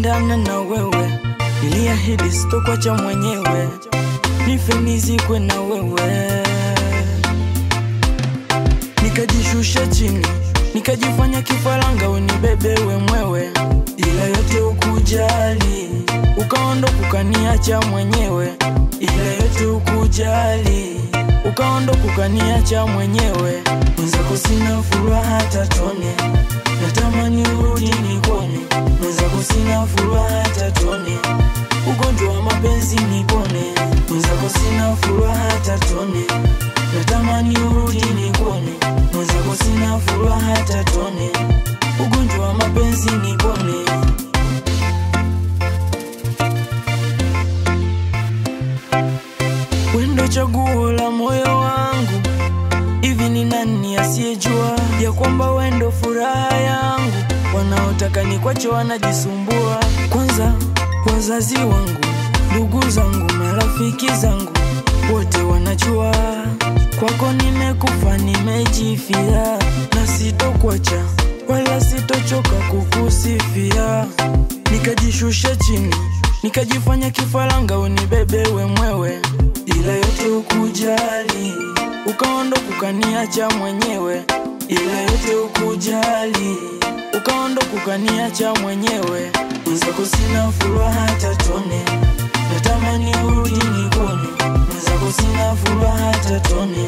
niliendana na wewe, niliahidi sitokuacha mwenyewe, nife nizikwe na wewe. Nikajishusha chini, nikajifanya kifaranga, unibebewe mwewe, ila yote ukujali, ukaondoka ukaniacha mwenyewe, ila yote ukujali, ukaondoka ukaniacha mwenyewe. Mwenzako sina furaha hata tone, natamani urudi nikuone. Mwenzako sina furaha hata tone, ugonjwa wa mapenzi nipone. Mwenzako sina furaha hata tone, natamani urudi nikuone. Mwenzako sina furaha hata tone, ugonjwa wa mapenzi nipone. Wendo chaguo la moyo wangu, hivi ni nani asiyejua ya kwamba wendo furaha yangu? Wanaotaka ni kwacho wanajisumbua. Kwanza wazazi wangu, ndugu zangu, marafiki zangu wote wanajua kwako nimekufa, nimejifia na sitokwacha wala sitochoka kukusifia. Nikajishusha chini, nikajifanya kifaranga, unibebewe mwewe, ila yote ukujali, ukaondoka ukaniacha mwenyewe, ila yote ukujali, ukaondoka ukaniacha mwenyewe. Mwenzako sina furaha hata tone, natamani urudi nikuone. Mwenzako sina furaha hata tone,